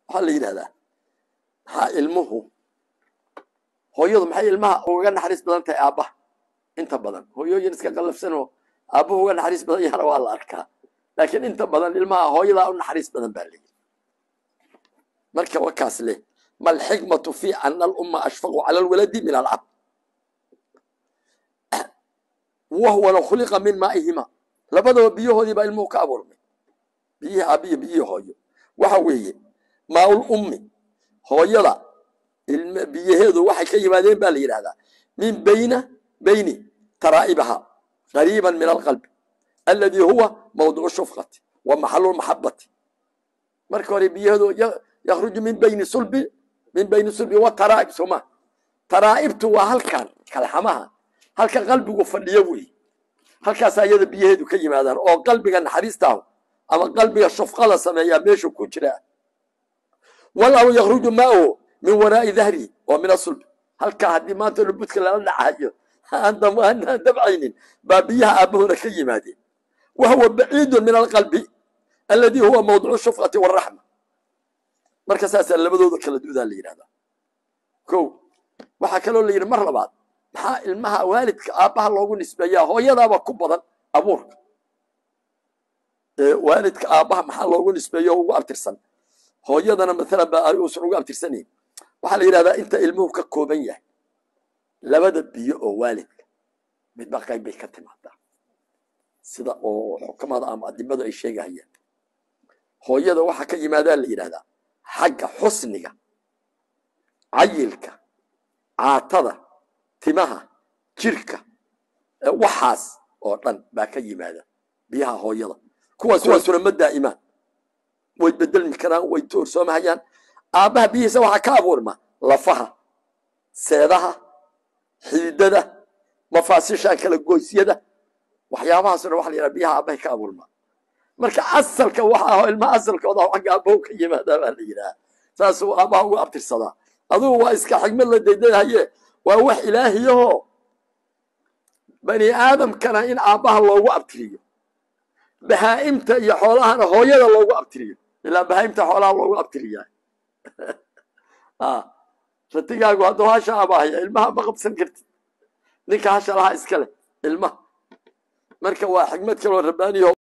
waxaa la yidhahdaa maxaa ilmuhu hooyadu maxay ilmaha ugaga naxariis badan tahay aabbaha inta badan hooyooyin iska qallafsanoo aabbuhu uga naxariis badan yahana waa la arkaa laakiin inta badan ilmaha hooyadaa u naxariis badan baa leeyihi marka wakaas leh ma alxikmatu fi ana alumma ashfaqu cala alwaladi min alcab wahuwana khuliqa min maa'ihima labadaba biyahoodii baa ilmuhu ka abuurmay biyihii aabiyo biyihii hooyo waxa weeye maaul ummi hooyada biyaheedu waxay ka yimaadeen baa la yidhahdaa min bayna bayni taraa'ibaha qariiban min alqalbi alladii huwa mawdicu shufqati wa maxalu lmaxabati marka hore biyaheedu yakhruju min bayni sulbi min bayni sulbi wa taraa'ib sooma taraa'ibtu waa halkan kalxamaha halka qalbigu fadhiyo weeye halkaasaa iyada biyaheedu ka yimaadaan oo qalbiga naxariistaahu ama qalbiga shufqada sameeyaa meeshu ku jira wallahu yakhruju maahu min waraa'i dahrihi oo min asulbi halkaa haddii maanta lubudka lala dhacayo aan dabcaynin baa biyaha aabbahuna ka yimaadeen wa huwa baciidun min alqalbi alladii huwa mawdicu shufqati waraxma marka saasaa labadooda kala dudaa la yidhahdaa ko waxaa kaloo la yidhi mar labaad maxaa ilmaha waalidka aabbaha loogu nisbeeyaa hooyadaaba ku badan abuurka waalidka aabbaha maxaa loogu nisbeeya o ugu abtirsan hooyadana maalan ba uusan ugu abtirsanayn waxaa la yidhahdaa inta ilmuhu ka kooban yahay labada biyo oo waalidka midba qayb bay ka timaadaa sida oo xukamada ama adimadu ay sheegahayaan hooyada waxaa ka yimaadaa la yidhahdaa xagga xusniga cayilka caatada timaha jirka waxaas oo dhan baa ka yimaada biyaha hooyada kuwaas waasuna ma daa'imaan way bedelmi karaan way toorsoomahayaan aabbaha biyihiisa waxaa ka abuurma lafaha seedaha xididada mafaasishaan kala goysyada waxyaabahaasoo dhan waxa la yidhaha biyaha aabbahay ka abuurma marka asalka waxa aho ilmaha asalkooda xagga aabbahu ka yimaadaa baa la yidhaha saasuu aabbaha ugu abtirsadaa adugu waa iska xigmad la daydahaye waa wax ilaahiyahoo bani aadamkana in aabbaha loogu abtiriyo bahaa'imta iyo xoolahana hooyada loogu abtiriyo ilaa bahaa'imta xoolaha loogu abtiriyaa ratigaagu hadduu hasha abaahaya ilmaha ma qabsan kartid ninka hasha lahaa iska leh ilmaha marka waa xigmad kaloo rabbaaniyo